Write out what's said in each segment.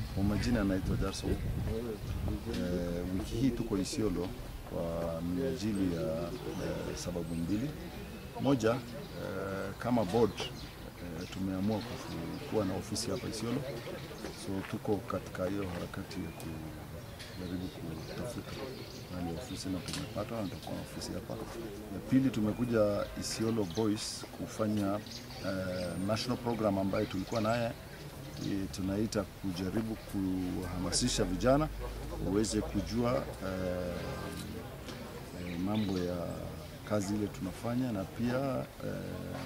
Kwa majina anaitwa Jarson. Eh, wiki hii tuko Isiolo kwa minajili ya eh, sababu mbili. Moja, eh, kama board eh, tumeamua kufu- kuwa na ofisi hapa Isiolo, so tuko katika hiyo harakati ya kujaribu kutafuta hali ya ofisi na tumepata na tuko na ofisi hapa. Ya pili, tumekuja Isiolo Boys kufanya eh, national program ambayo tulikuwa naye eh, tunaita kujaribu kuhamasisha vijana waweze kujua eh, eh, mambo ya kazi ile tunafanya na pia eh,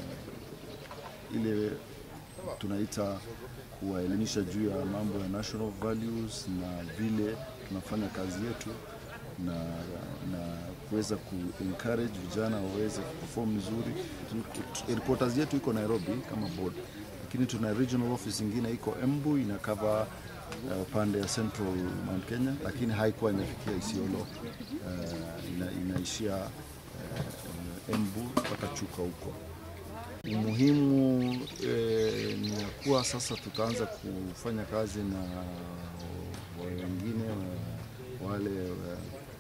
ile tunaita kuwaelimisha juu ya mambo ya national values na vile tunafanya kazi yetu na, na kuweza ku encourage vijana waweze kuperform vizuri. Tu- Headquarters yetu iko Nairobi kama board, lakini tuna regional office ingine iko Embu ina cover uh, pande ya Central Mount Kenya, lakini haikuwa imefikia Isiolo. Uh, ina, inaishia uh, Embu mpaka Chuka huko. Umuhimu eh, ni ya kuwa sasa tutaanza kufanya kazi na wa- wengine wa- wale wa-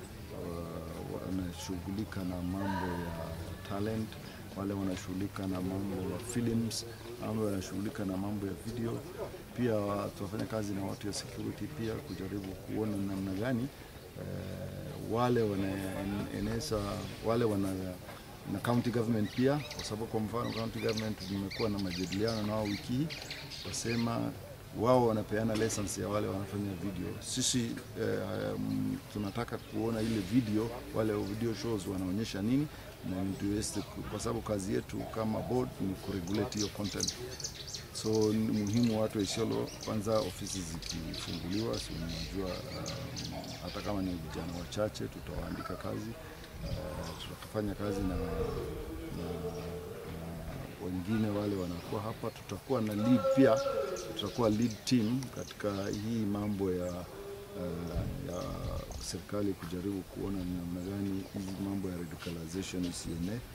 wa- wanashughulika na mambo ya talent, wale wanashughulika na mambo ya films, wale wanashughulika na mambo ya video. Pia wa- tunafanya kazi na watu ya security pia kujaribu kuona namna gani eh, wale wanaeneza wale wana na county government pia, kwa sababu kwa mfano county government nimekuwa na majadiliano nao wiki hii, wasema wao wanapeana license ya wale wanafanya video. Sisi eh, um, tunataka kuona ile video, wale video shows wanaonyesha nini na tuweze ku- kwa sababu kazi yetu kama board ni kuregulate hiyo content so ni muhimu watu wa Isiolo kwanza, ofisi zikifunguliwa, si unajua um, hata kama ni vijana wachache tutawaandika kazi uh, tutafanya kazi na, na, na wengine wale wanakuwa hapa. Tutakuwa na lead pia, tutakuwa lead team katika hii mambo ya uh, ya serikali kujaribu kuona ni namna gani hizi mambo ya radicalization isienee